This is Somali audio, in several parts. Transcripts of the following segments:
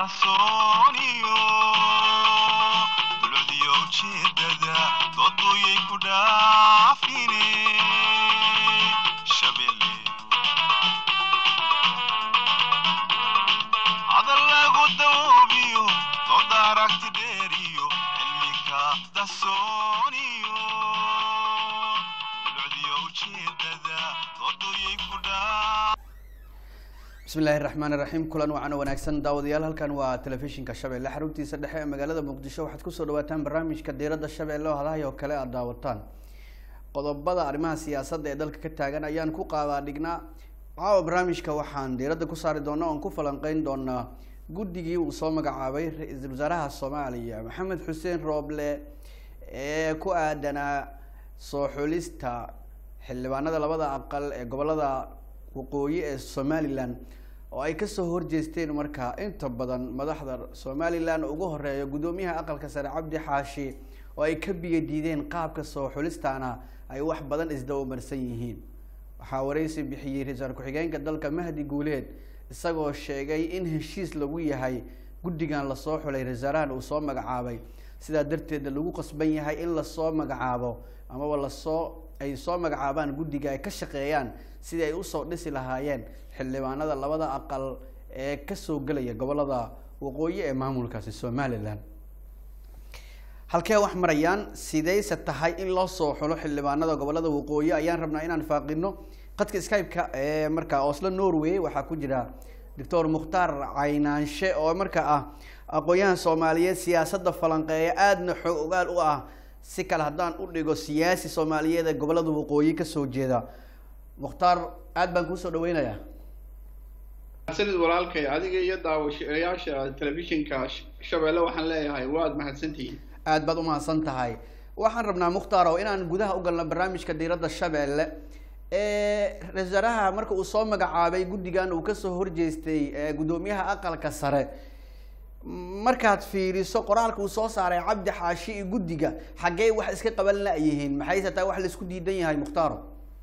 dahsooniyo dulcdiyo ujeedada dooduyay ku dhaafine shabele hadal lagu dawoobiyo dooda aragti dheeriyo cilmika dahsooniyo dulcdiyo ujeedada dooduyay ku dhaaf bismi illaahi raxmaan iraxiim kulan wacan wanaagsan daawadayaal halkan waa telefishinka shabeelle xaruntiisa dhexe ee magaalada muqdisho waxaad kusoo dhawaataan barnaamijka diiradda shabeelle oo hadahay oo kale aada daawataan qodobada arrimaha siyaasadda ee dalka ka taagan ayaan ku qaadaa dhignaa caawa barnaamijka waxaan diiradda ku saari doonaa oon ku falanqeyn doonaa guddigii uu soo magacaabay ra-iisul wasaaraha soomaaliya maxamed xuseen rooble ee ku aadanaa soo xulista xildhibaanada labada aqal ee gobolada waqooyi ee somalilan oo ay kasoo horjeesteen markaa inta badan madaxda somalilan ugu horeeya guddoomiyaha aqalka sare cabdi xaashi oo ay ka biyo diideen qaabka soo xulistaana ay wax badan isdabamarsan yihiin waxaa wareysi bixiyey ra-iisul ku-xigeenka dalka mahdi guuleed isagoo sheegay in heshiis lagu yahay guddigan lasoo xulay ra-iisaarahan uu soo magacaabay sidaa darteeda lagu qasban yahay in lasoo magacaabo amaba lasoo ay soo magacaabaan guddiga ay ka shaqeeyaan sidii ay usoo dhisi lahaayeen xildhibaanada labada aqal ee kasoo gelaya gobolada waqooyi ee maamulkaasi somalilan halkee wax marayaan sidayse tahay in loo soo xulo xildhibaanada gobolada waqooyi ayaan rabnaa inaan faaqino qadka skype-ka ee markaa oslo norway waxaa ku jira doctor mukhtaar caynaanshe oo markaa ah aqoon-yahan soomaaliyeed siyaasadda falanqeeya aadna xoog ogaal u ah si kale haddaan u dhigo siyaasi soomaaliyeed ee gobolada waqooyi kasoo jeeda mukhtaar aad baan kuusoo dhaweynayaa mahadsanid walaalkay adiga iyo daawashayaasha telefishinka shabeelle waxaan leeyahay waad mahadsantihiin aad baad umahadsan tahay waxaan rabnaa mukhtaaro inaan gudaha u galno barnaamijka diiradda shabeelle ra-isul wasaaraha marka uu soo magacaabay guddigan uu kasoo horjeestay guddoomiyaha aqalka sare markaad fiiriso qoraalka uu soo saaray cabdi xaashi iyo guddiga xaggee wax iska qaban la-yihiin maxayse taa wax laisku diidan yahay mukhtaaro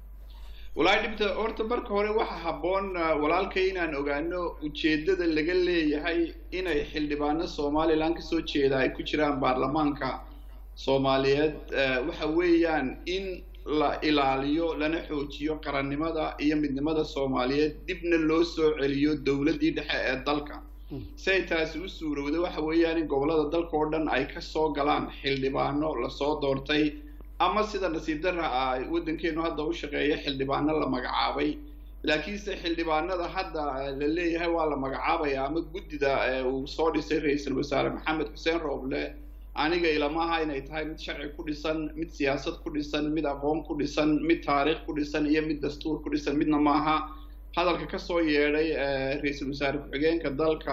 walahi dhibta horta marka hore waxa habboon walaalkay inaan ogaano ujeeddada laga leeyahay inay xildhibaano somalilan kasoo jeeda ay ku jiraan baarlamaanka soomaaliyeed waxa weeyaan in la ilaaliyo lana xoojiyo qarannimada iyo midnimada soomaaliyeed dibna loo soo celiyo dowladdii dhexe ee dalka si ay taasi u suurowda waxa weeyaan in gobollada dalka oo dhan ay kasoo galaan xildhibaano lasoo doortay ama sida nasiib darra ah waddankeenu hadda u shaqeeya xildhibaano la magacaabay laakiinse xildhibaanada hadda la leeyahay waa la magacaabaya ama guddida uu soo dhisay ra-iisul wasaare maxamed xuseen rooble aniga ilamaha inay tahay mid sharci ku dhisan mid siyaasad ku dhisan mid aqoon ku dhisan mid taariikh ku dhisan iyo mid dastuur ku dhisan midna maaha hadalka kasoo yeedhay ra-iisul wasaare ku-xigeenka dalka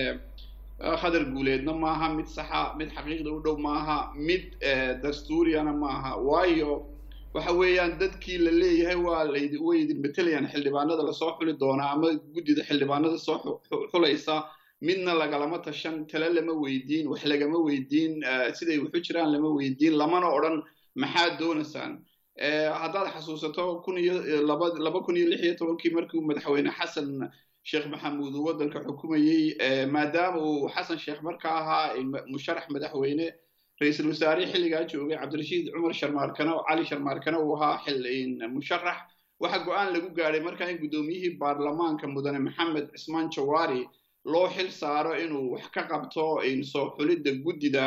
khadar guuleedna maaha mid saxa mid xaqiiqda u dhow maaha mid dastuuriyana maaha waayo waxa weeyaan dadkii la leeyahay waa layd way idin matelayaan xildhibaanada lasoo xuli doonaa ama guddida xildhibaanada soo xulaysa midna lagalama tashan tale lama weydiin wax lagama weydiin siday waxu jiraan lama weydiin lamana odhan maxaad doonaysaan haddaad xasuusato kun iyo laba laba kun iyo lix iyo tobankii markii uu madaxweyne xasan sheekh maxamuud uu waddanka xukumayey maadaama uu xasan sheekh markaa ahaa musharax madaxweyne ra-iisul wasaare xilligaa joogay cabdirashiid cumar sharmaarkana cali sharmaarkana uu ahaa xil musharax waxaa go-aan lagu gaadhay markaa in guddoomiyihii baarlamaanka mudane maxamed cismaan jawaari loo xil saaro inuu wax ka qabto soo xulidda guddida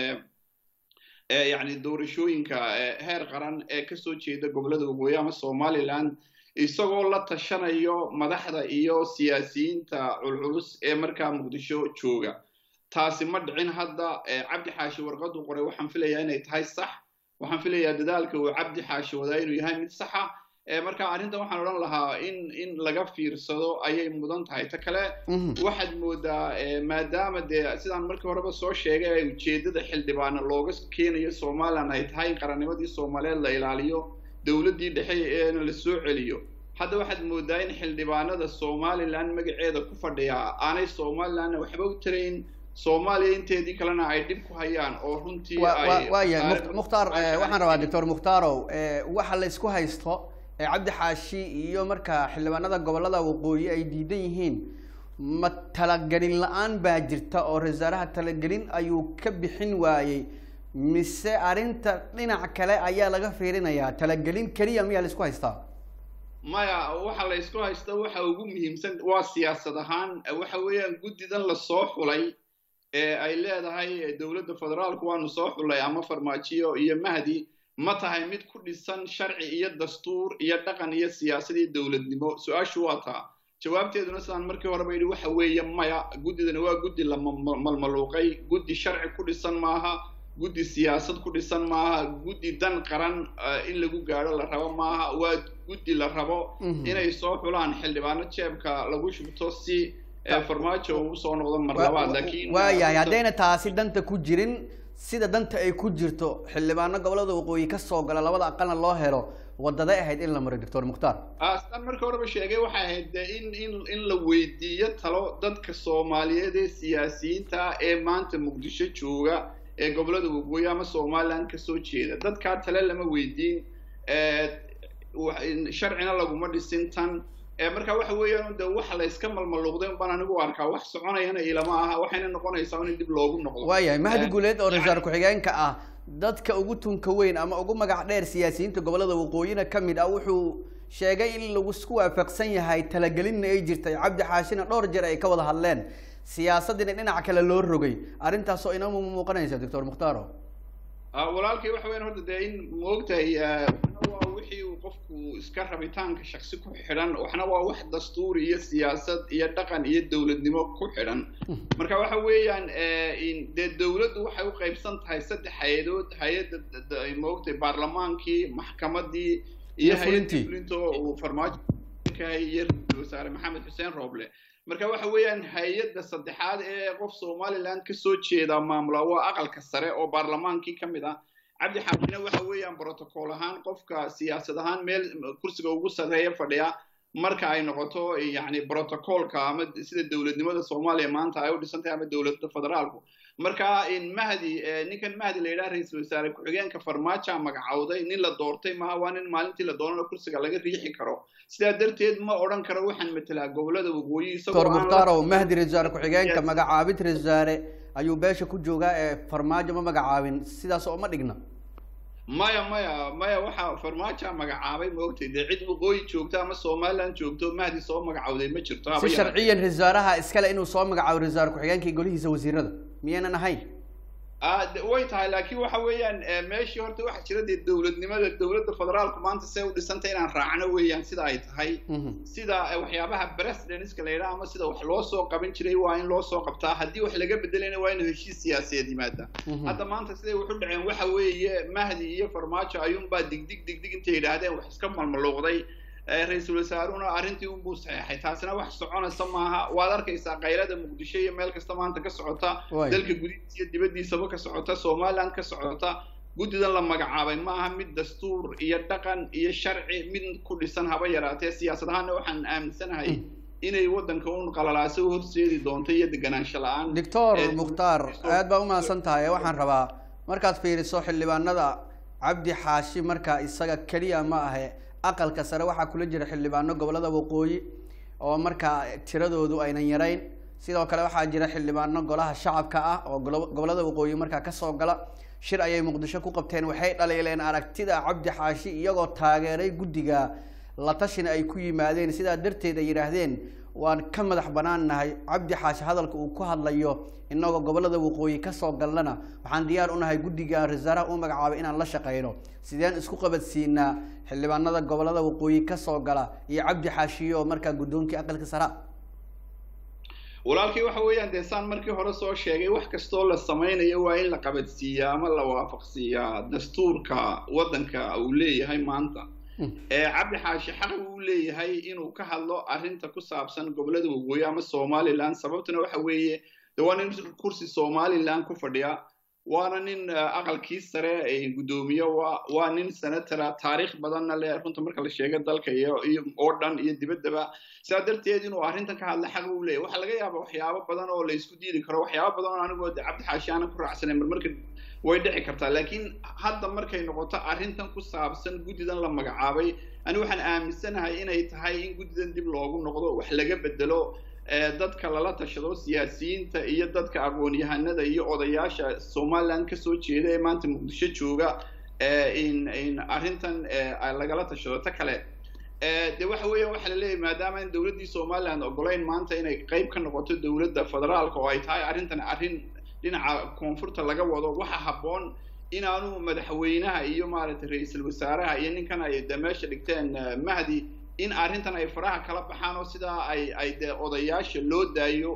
yacni doorashooyinka heer qaran ee kasoo jeeda gobollada waqooyi ama somaliland isagoo la tashanayo madaxda iyo siyaasiyiinta culculus ee markaa muqdisho jooga taasi ma dhicin hadda cabdi xaashi warqadu qoray waxaan filayaa inay tahay sax waxaan filayaa dadaalka uu cabdi xaashi wadaa inuu yahay mid saxa marka arrintan waxaan odhan lahaa in in laga fiirsado ayay mudan tahay ta kale waxaad moodaa maadaama dee sidaan markii horeba soo sheegay ay ujeeddada xildhibaano looga keenayo somalilan ay tahay in qarannimadii soomaaliyeed la ilaaliyo dowladdii dhexe eena la soo celiyo hadda waxaad moodaa in xildhibaanada somalilan magaceeda ku fadhiyaa aanay somalilanna waxba u tarayn soomaaliya inteedii kalena ay dhib ku hayaan oo runtii waaya mukhtaar waxaan rabaa doctor mukhtarow waxa la isku haysto cabdi xaashi iyo marka xildhibaanada gobolada waqooyi ay diidan yihiin ma talagelin la-aan baa jirta oo ra-isul wasaaraha talagelin ayuu ka bixin waayey mise arrinta dhinac kale ayaa laga fiirinayaa talagelin keliya miyaa la isku haystaa maya waxa la isku haysta waxa ugu muhiimsan waa siyaasad ahaan waxa weeyaan guddidan lasoo xulay ee ay leedahay dowladda federaalku waanu soo xulay ama farmaajiyo iyo mahdi ma tahay mid ku dhisan sharci iyo dastuur iyo dhaqan iyo siyaasad iyo dowladnimo su-aashu waa taa jawaabteeduna sidaan markii horeba yidhi waxa weeye maya guddidani waa guddi la malmaluuqay guddi sharci ku dhisan maaha guddi siyaasad ku dhisan maaha guddi dan qaran in lagu gaadho la rabo maaha waa guddi la rabo inay soo xulaan xildhibaano jeebka lagu shubto si farmaajo uu usoo noqdo mar labaad laakiin waayahay haddayna taasi danta ku jirin sida danta ay ku jirto xildhibaano gobolada waqooyi ka soo gala labada aqalna loo helo wadaday ahayd in la maro doctor mukhtaar sidaan markii horeba sheegay waxay ahayd de in in in la weydiiyo talo dadka soomaaliyeed ee siyaasiyiinta ee maanta muqdisho jooga ee gobolada waqooyi ama somaliland kasoo jeeda dadkaa tale lama weydiin sharcina laguma dhisin tan marka waxa weeyaan de waxa la iska malmaluuqday baan anigu arkaa wax soconayana ilama aha waxayna noqonaysaa in dib loogu noqdo waayahay mahdi guuleed oo ra-isul ku-xigeenka ah dadka ugu tunka weyn ama ugu magac dheer siyaasiyiinta gobolada waqooyina ka mid ah wuxuu sheegay in lagu isku waafaqsan yahay talagelinna ay jirtay cabdi xaashina dhowr jeer ay ka wada hadleen siyaasadina dhinac kale loo rogay arrintaasoo inama muuqanaysa doctor mukhtaaro walaalkay waxa weyan horta dee in maogtahay waxna waa wixii uu qofku iska rabitaanka shaksi ku xidhan waxna waa wax dastuuri iyo siyaasad iyo dhaqan iyo dowladnimo ku xidhan marka waxa weeyaan dee dowladdu waxay u qaybsan tahay saddex hay-adood hay-adda maogtahay baarlamaankii maxkamadii iyo hay-adda fulinta uu farmaajo iyo ra-isul wasaare maxamed xuseen rooble marka waxa weeyaan hay-adda saddexaad ee qof somaliland kasoo jeeda maamula waa aqalka sare oo baarlamaankii ka mid ah cabdi xaashina waxa weeyaan protocol ahaan qofka siyaasad ahaan meel kursiga ugu sarreeya fadhiya marka ay noqoto yacni protocolka ama sida dowladnimada soomaaliya maanta ay u dhisan tahay ama dowladda federaalku marka mahdi ninkan mahdi la yidhaha ra-iisul wasaare ku-xigeenka farmaaja magacowday nin la doortay maaha waa nin maalintii la doonana kursiga laga riixi karo sidaa darteed ma odhan karo waxaan matelaa gobolada waqooyi doctor mukhtaaro mahdi ra-isul wasaare ku-xigeenka magacaabid ra-isul wasaare ayuu beesha ku joogaa ee farmaajo ma magacaabin sidaas oo ma dhigna maya maya maya waxa farmaaja magacaabay ma ogtay dee cid waqooyi joogta ama somaliland joogto mahdi soo magacowday ma jirto si sharciyan ra-isul wasaaraha iskale inuu soo magacaabo ra-isul wasaare ku-xigeenka golihiisa wasiirada miyaynan ahayn way tahay laakiin waxa weeyaan meeshii horta waxaa jira dee dowladnimada dowladda federaalku maanta see u dhisantay inaan raacno weeyaan sida ay tahay sida waxyaabaha presidenska la yidhaha ama sida wax loo soo qaban jiray waa in loo soo qabtaa haddii wax laga bedelayna waa in heshiis siyaasadeed yimaada hadda maanta siday waxu dhaceen waxa weeye mahdi iyo farmaajo ayuunbaa digdig digdig intay yidhaahdeen wax iska malmaluuqday ra-iisul wasaaruna arrintii unbuu saxeexay taasina wax soconaysa maaha waad arkaysaa kaylada muqdisho iyo meel kasta maanta ka socota dalka gudihiisa iyo dibaddiisaba ka socota somaliland ka socota guddidan la magacaabay ma aha mid dastuur iyo dhaqan iyo sharci mid ku dhisan haba yaraatee siyaasad ahaanna waxaan aaminsanahay inay waddanka un qalalaaso u horseedi doonto iyo deganaansho la-aan doctor mukhtaar aad baa umahadsan tahay waxaan rabaa markaad fiiriso xildhibaanada cabdi xaashi markaa isaga keliya ma ahe aqalka sare waxaa kula jira xildhibaano gobolada waqooyi oo markaa tiradoodu aynan yarayn sidoo kale waxaa jira xildhibaano golaha shacabka ah oo gobolada waqooyi markaa kasoo gala shir ayay muqdisho ku qabteen waxay dhaliileen aragtida cabdi xaashi iyagoo taageeray guddiga la tashina ay ku yimaadeen sidaa darteed ay yidhaahdeen waan ka madax banaan nahay cabdi xaashi hadalka uu ku hadlayo inagoo gobolada waqooyi kasoo galnana waxaan diyaar u nahay guddiga rasaaraha u magacaabay inaan la shaqeyno sideen isku qabadsiinaa xildhibaanada gobolada waqooyi kasoo gala iyo cabdi xaashiyo markaa guddoonkii aqalka sara walaalkii waxa weeyaan dee saan markii hore soo sheegay wax kastoo la samaynayo waa in la qabadsiiyaa ama la waafaqsiiyaa dastuurka waddanka uu leeyahay maanta cabdi xaashi xaq uu leeyahay inuu ka hadlo arrinta ku saabsan gobolada waqooyi ama somaliland sababtuna waxa weeye de waa nin kursi somaliland ku fadhiya waana nin aqalkii sare ee guddoomiye waa nin senatora taariikh badanna leh runta marka la sheego dalka iyo iyo oo dhan iyo dibaddaba sidaa darteed inuu arrintan ka hadla xaq uu leeyahy waxaa laga yaaba waxyaabo badan oo la isku diidi karo waxyaabo badan oo anigoo de cabdi xaashi aanan ku raacsanayn marmarka way dhici kartaa laakiin hadda markay noqoto arrintan ku saabsan guddidan la magacaabay ani waxaan aaminsanahay inay tahay in guddidan dib loogu noqdo wax laga bedelo dadka lala tashado siyaasiyiinta iyo dadka aqoon-yahanada iyo odayaasha somaliland kasoo jeeda ee maanta muqdisho jooga in in arrintan lagala tashado ta kale de waxa weeya waxa la leeyahy maadaama in dowladdii somaliland ogolayn maanta inay qeyb ka noqoto dowladda federaalka oo ay tahay arrintan arrin dhinaca koonfurta laga wado waxa habboon inaanu madaxweynaha iyo maaragtay ra-iisul wasaaraha iyo ninkan ay de meesha dhigteen mahdi in arrintan ay faraha kala baxaan oo sidaa ay ay dee odayaasha loo daayo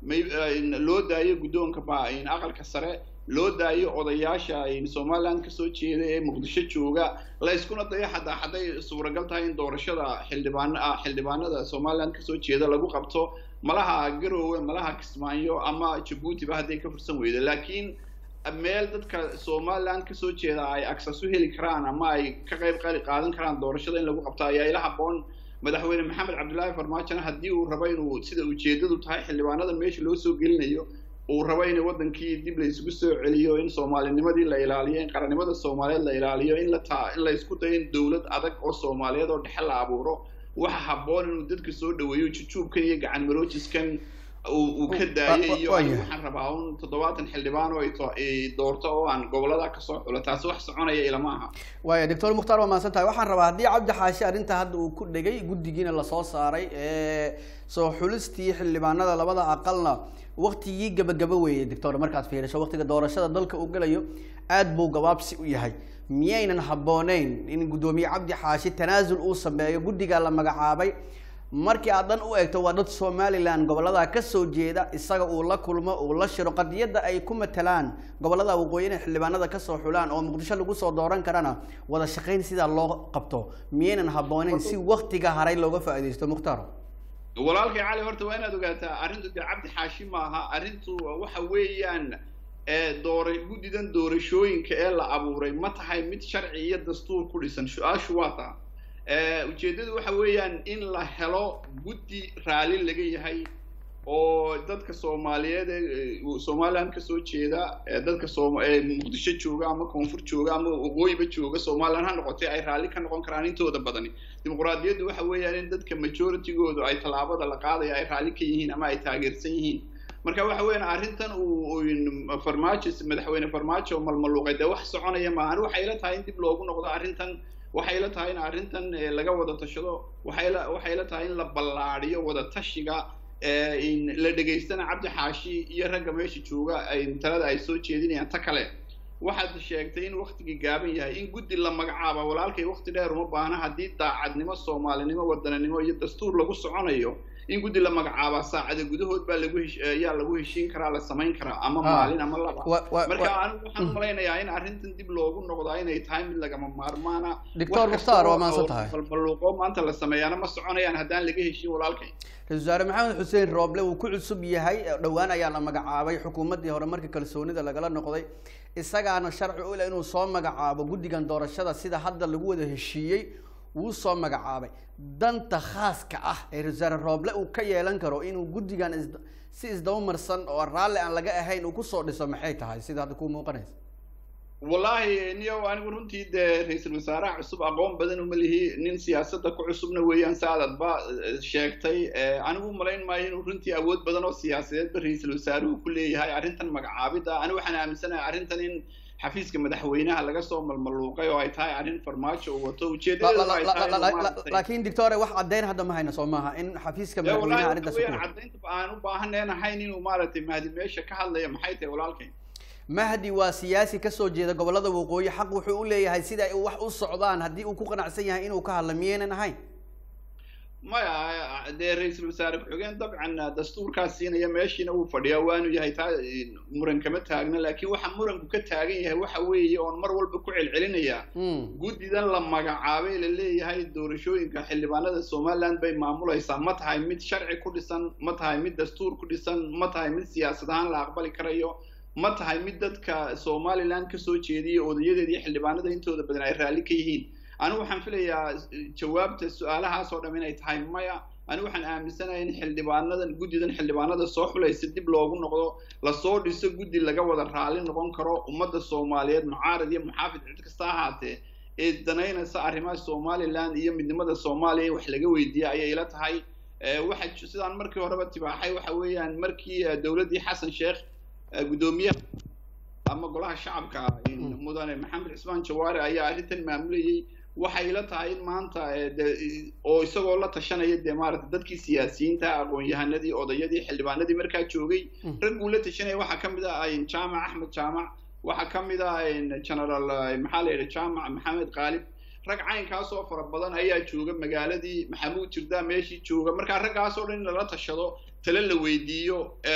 loo daayo guddoonka ba aqalka sare loo daayo odayaasha somaliland kasoo jeeda ee muqdisho jooga la iskuna dayo xataa hadday suuragal tahay in doorashada xildhibaan xildhibaanada somaliland kasoo jeeda lagu qabto malaha garowe malaha kismaayo ama jabuutiba hadday ka fursan weydo laakiin meel dadka somaliland kasoo jeeda ay agsas u heli karaan ama ay ka qayb qaadan karaan doorashada in lagu qabto ayaa ila habboon madaxweyne maxamed cabdullaahi farmaajona haddii uu rabo inuu sida ujeedadu tahay xildhibaanada meesha loo soo gelinayo uu rabo in wadankii dib la isugu soo celiyo in soomaalinimadii la ilaaliyo in qarannimada soomaaliyeed la ilaaliyo in la taa in la isku dayo in dowlad adag oo soomaaliyeed oo dhexe la abuuro waxa habboon inuu dadka soo dhaweeyo jujuubkan iyo gacan maroojiskan uu ka daayay iyo waxaan rabaa un toddobaatan xildhibaan oo doorto oo aan gobolada kasoo xulo taasi wax soconaya ilama aha waaya doctor mukhtaar waa mahadsan tahay waxaan rabaa haddii cabdi xaashi arrinta hadda uu ku dhegay guddigiina lasoo saaray soo xulistii xildhibaanada labada aqalna waktigii gabagaba weeyey doctor markaad fiiriso waktiga doorashada dalka uu gelayo aad buu gabaabsi u yahay miyaynan habbooneyn in guddoomiye cabdi xaashi tanaasul uu sameeyo guddigaa la magacaabay markii aad dhan u eegto waa dad somaliland gobollada kasoo jeeda isaga uu la kulmo uu la shiro qadiyadda ay ku matalaan gobollada waqooyi inay xildhibaanada kasoo xulaan oo muqdisho lagu soo dooran karana wada shaqayn sidaa loo qabto miyaynan habbooneyn si waktiga haray looga faa'iidaysto mukhtaar walaalkay cali horta waa inaad ogaataa arrintu dee cabdi xaashi maaha arrintu waxa weeyaan doora guddidan doorashooyinka ee la abuuray ma tahay mid sharci iyo dastuur ku dhisan su-aashu waa taa ujeeddadu waxa weeyaan in la helo guddi raali laga yahay oo dadka soomaaliyeed ee somaliland kasoo jeeda dadka som muqdisho jooga ama koonfur jooga ama waqooyiba jooga somaliland ha noqotay ay raalli ka noqon karaan intooda badani dimuqraadiyaddu waxa weeyaan in dadka majoritygoodu ay tallaabada la qaadaya ay raalli ka yihiin ama ay taageersan yihiin marka waxa weeyaan arrintan uu farmaajo madaxweyne farmaajo malmaluuqay dee wax soconaya maahan waxay la tahay in dib loogu noqdo arrintan waxay la tahay in arrintan laga wada tashado waxay la waxay la tahay in la ballaadhiyo wada tashiga la dhegaystana cabdi xaashi iyo ragga meesha jooga talada ay soo jeedinayaan ta kale waxaad sheegtay in waktigii gaaban yahay in guddi la magacaaba walaalkay wakti dheer uma baahna haddii daacadnimo soomaalinimo wadaninimo iyo dastuur lagu soconayo in guddi la magacaaba saacada gudahood baa lagu ayaa lagu heshiin karaa la samayn karaa ama maalin ama laba marka anigu waxaan umalaynayaa in arrintan dib loogu noqdaa inay tahay mid lagama maarmaana doctor mukhtaar waa maadsan tahay balbaluuqo maanta la sameeyaana ma soconayaan haddaan laga heshin walaalkay ra-isul wasaare maxamed xuseen rooble uu ku cusub yahay dhowaan ayaa la magacaabay xukuumaddii hore markii kalsoonida lagala noqday isagaana sharci u leh inuu soo magacaabo guddigan doorashada sida hadda lagu wada heshiiyey wuu soo magacaabay danta khaaska ah ee ra-isul wasaare rooble uu ka yeelan karo inuu guddigan is si isdabamarsan oo raalli aan laga ahayn uu kusoo dhiso maxay tahay sida hadda kuu muuqanaysa wallahi niyo anigu runtii dee ra-iisul wasaaraha cusub aqoon badan uma lihi nin siyaasadda ku cusubna weeyaan saadadba sheegtay anigu umalayn maayo inuu runtii awood badan oo siyaasadeedba ra-iisul wasaaruhu ku leeyahay arrintan magacaabidda anigu waxaan aaminsanahay arrintan in xafiiska madaxweynaha laga soo malmaluuqay oo ay tahay arrin farmaajo uu wato ujeedadlaakiin doctore wax caddeyn hadda ma hayna soo maaha in xafiiska madaxweynaha arrintaas ku caddaynta aan u baahaneen ahayn inuu maaragtay mahdi meesha ka hadlaya maxay tahay walaalkay mahdi waa siyaasi kasoo jeeda gobollada waqooyi xaq wuxuu u leeyahay sida ay wax u socdaan haddii uu ku qanacsan yahay inuu ka hadla miyaynan ahayn maya dee ra-iisul wasaare ku-xigeen dabcan dastuurkaas siinaya meeshiina uu fadhiyaa waanu yahay taa muran kama taagna laakiin waxa muranku ka taagan yahay waxa weeye oon mar walba ku celcelinaya guddidan la magacaabay la leeyahay doorashooyinka xildhibaanada somaliland bay maamulaysaa ma tahay mid sharci ku dhisan ma tahay mid dastuur ku dhisan ma tahay mid siyaasad ahaan la aqbali karayo ma tahay mid dadka somaliland kasoo jeediya odayadeeda iyo xildhibaanada intooda badan ay raalli ka yihiin anigu waxaan filayaa jawaabta su-aalahaas oo dham inay tahay maya anigu waxaan aaminsanahay in xildhibaanadan guddidan xildhibaanada soo xulaysa dib loogu noqdo lasoo dhiso guddi laga wada raalli noqon karo ummadda soomaaliyeed mucaarad iyo muxaafid cid kasta ahaatee ee danaynaysa arrimaha somaliland iyo midnimada soomaaliya in wax laga weydiiya ayay ila tahay waxa sidaan markii horeba tibaaxay waxa weeyaan markii dowladdii xasan sheekh guddoomiyaha ama golaha shacabka mudane maxamed cismaan jawaare ayaa arrintan maamulayay waxay la tahay in maanta oo isagoo la tashanaya dee maarata dadkii siyaasiyiinta aqoon-yahanadii odayadii xildhibaanadii markaa joogay ragguu la tashanaya waxaa ka mid ah jaamac axmed jaamac waxaa ka mid ah general maxaa la yidhi jaamac maxamed qaalib rag caynkaasoo fara badan ayaa jooga magaaladii maxamuud jirdaa meeshii jooga markaa raggaasoo dhan in lala tashado tale la weydiiyo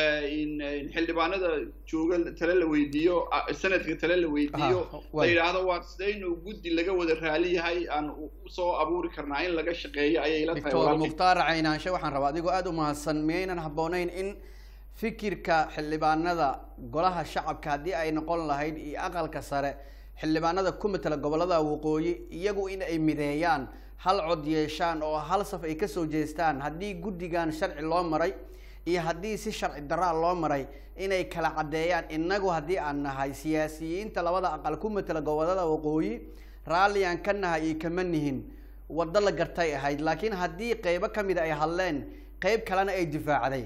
xildhibaanada jooga tale la weydiiyo sanadka tale la weydiiyo la yidhaahdo waa sidaynu guddi laga wada raali yahay aan usoo abuuri karnaa in laga shaqeeyo ayay la tahay doctor mukhtaar caynaanshe waxaan rabaa adigoo aada u mahadsan miyaynan habbooneyn in fikirka xildhibaanada golaha shacabka haddii ay noqon lahayd iyo aqalka sare xildhibaanada ku matala gobolada waqooyi iyagu in ay mideeyaan hal cod yeeshaan oo hal saf ay kasoo jeestaan haddii guddigan sharci loo maray iyo haddii si sharci daraa loo maray inay kala caddeeyaan innagu haddii aan nahay siyaasiyiinta labada aqal ku matala gobolada waqooyi raalliyan ka nahay iyo kama nihin waddo la gartay ahayd laakiin haddii qeybo ka mida ay hadleen qeyb kalena ay difaacday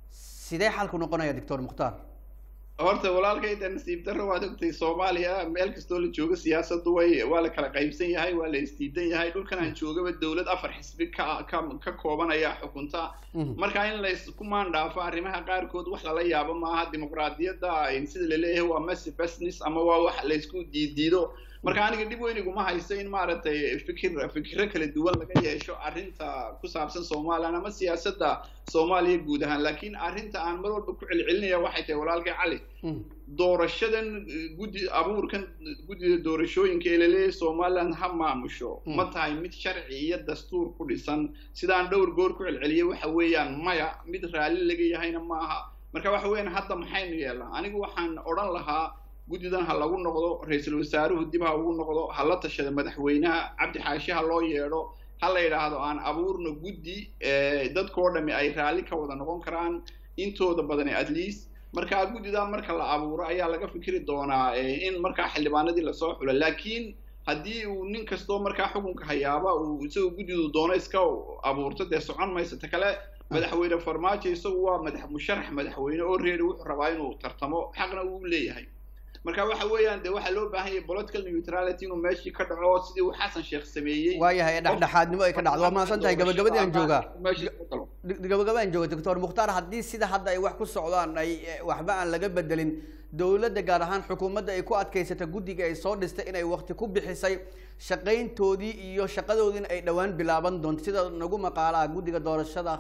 sidee xalku noqonaya doctor mukhtaar horta walaalkayda nasiib darro waad ogtay soomaaliya meel kastoo la joogo siyaasaddu way waa la kala qaybsan yahay waa la isdiidan yahay dhulkan aan joogaba dowlad afar xisbi ka ka ka kooban ayaa xukunta marka in laysku maandhaafo arrimaha qaarkood wax lala yaabo maaha dimuqraadiyadda sida laleeyahay waa messy business ama waa wax laysku diidiido marka aniga dhib weyn iguma hayso in maaragtay fikir fikiro kala duwan laga yeesho arrinta ku saabsan somalilan ama siyaasadda soomaaliya guud ahaan laakiin arrinta aan mar walba ku celcelinaya waxay tahay walaalkay cali doorashadan guddi abuurkan guddida doorashooyinka ee laleeyahay somaliland ha maamusho ma tahay mid sharci iyo dastuur ku dhisan sidaan dhowr goor ku celceliyay waxa weeyaan maya mid raalli laga yahayna maaha marka waxa weeyaan hadda maxaynu yeelnaa anigu waxaan odhan lahaa guddidan ha lagu noqdo ra-iisul wasaaruhu dib ha ugu noqdo ha la tashada madaxweynaha cabdi xaashi ha loo yeedho ha la yidhaahdo aan abuurno guddi dadkoo dhami ay raalli ka wada noqon karaan intooda badani at least markaa guddidaa marka la abuuro ayaa laga fikri doonaa in markaa xildhibaanadii lasoo xulo laakiin haddii uu nin kastoo markaa xukunka hayaaba uu isagoo guddidu doono iska abuurto dee socon maysa ta kale madaxweyne farmaajo isagu waa madax musharax madaxweyne oo reeri wuxuu rabaa inuu tartamo xaqna uu leeyahay marka waxa weeyaan de waxaa loo baahan yahay political neutrality inuu meeshii ka dhaco sidii uu xasan sheekh sameeyey waayahay dhexdhexaadnimo ay ka dhacdo waa mahadsan tahay gabagabadii aan joogaa gabagaba aan jooga doctor mukhtaar haddii sida hadda ay wax ku socdaan ay waxba aan laga bedelin dowladda gaar ahaan xukuumadda ay ku adkaysata guddiga ay soo dhistay inay wakti ku bixisay shaqayntoodii iyo shaqadoodiina ay dhowaan bilaaban doonto sida nagu maqaalaha guddiga doorashada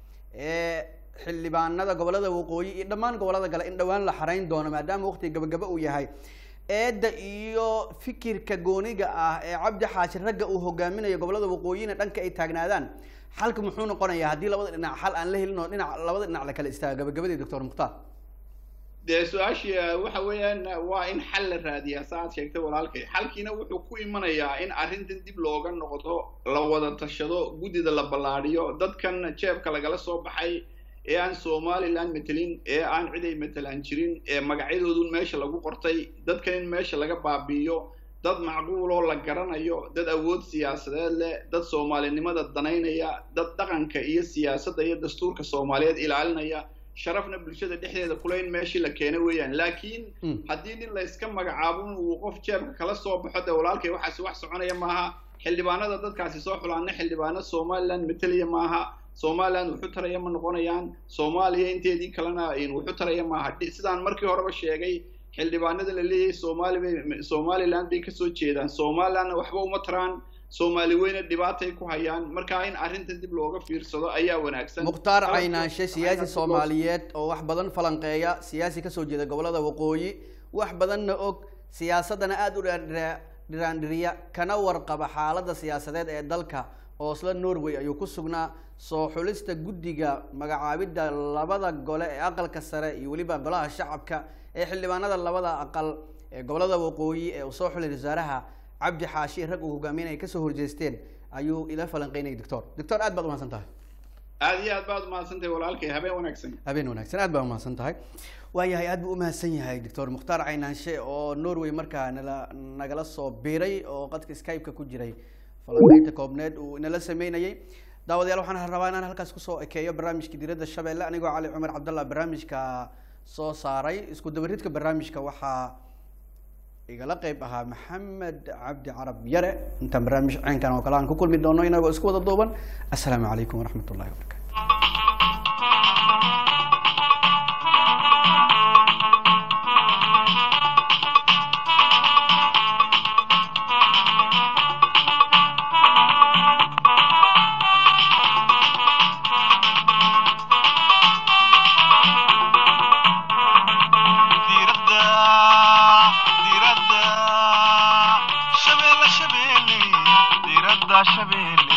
ee xildhibaanada gobolada waqooyi iyo dhammaan gobolada kale in dhowaan la xarayn doono maadaama waqtiga gabagaba uu yahay eedda iyo fikirka gooniga ah ee cabdi xaashi ragga uu hogaaminayo gobolada waqooyina dhanka ay taagnaadaan xalka muxuu noqonayaa haddii labada dhinac xal aan la helin oo dhinac labada dhinac la kala istaago gabagabadii doctor mukhtaar dee su-aashii waxa weeyaan waa in xal la raadiyaa sa aad sheegtay walaalkay xalkiina wuxuu ku imanayaa in arrintan dib looga noqdo la wada tashado guddida la ballaadhiyo dadkan jeebka lagala soo baxay ee aan somaliland matelin ee aan cid ay matelaan jirin ee magacyadoodun meesha lagu qortay dadkan in meesha laga baabi'iyo dad macquuloo la garanayo dad awood siyaasadeed leh dad soomaalinimada danaynaya dad dhaqanka iyo siyaasadda iyo dastuurka soomaaliyeed ilaalinaya sharafna bulshada dhexdeeda kule in meeshii la keena weeyaan laakiin haddii nin layska magacaabo in uu qof jeebka kala soo baxo dee walaalkay waxaasi wax soconaya maaha xildhibaanada dadkaasi soo xulaana xildhibaano somaliland matalaya maaha somaliland wuxu taraya ma noqonayaan soomaaliya inteedii kalena wuxu taraya maaha sidaan markii horeba sheegay xildhibaanada la leeyahay somali bay somaliland bay kasoo jeedaan somalilandna waxba uma taraan soomaali weyne dhibaatay ku hayaan marka in arrintan dib looga fiirsado ayaa wanaagsan mukhtaar caynaanshe siyaasi soomaaliyeed oo wax badan falanqeeya siyaasi kasoo jeeda gobolada waqooyi wax badanna og siyaasaddana aada u dhiraandhiriya kana warqaba xaaladda siyaasadeed ee dalka oosla norway ayuu ku sugnaa soo xulista guddiga magacaabidda labada gole ee aqalka sare iyo weliba golaha shacabka ee xildhibaanada labada aqal ee gobolada waqooyi ee uu soo xulay wasaaraha cabdi xaashi rag uu hogaaminaya kasoo horjeesteen ayuu ila falanqeynayay doctor doctor aad baad umahadsan tahay aada iyo aad baad umahadsan tahay walaalkay habeen wanaagsan habeen wanaagsan aad baa umahadsan tahay waayahay aad buu umahadsan yahay doctor mukhtaar caynaanshe oo norway markaa nala nagala soo biiray oo qadka skype-ka ku jiray falanqeynta koobneed uu inala sameynayay daawadayaal waxaan rabaa inaan halkaas kusoo ekeeyo barnaamijka diiradda shabeelle anigoo cali cumar cabdallah barnaamijka soo saaray isku dabaridka barnaamijka waxaa igala qeyb ahaa maxamed cabdi carab yare intaan barnaamij ceenkan oo kale aan ku kulmi doono inagoo isku wada duuban assalaamu calaykum waraxmat ullahi wabarakatu diiradda diiradda shabeelle shabeelle diiradda shabeelle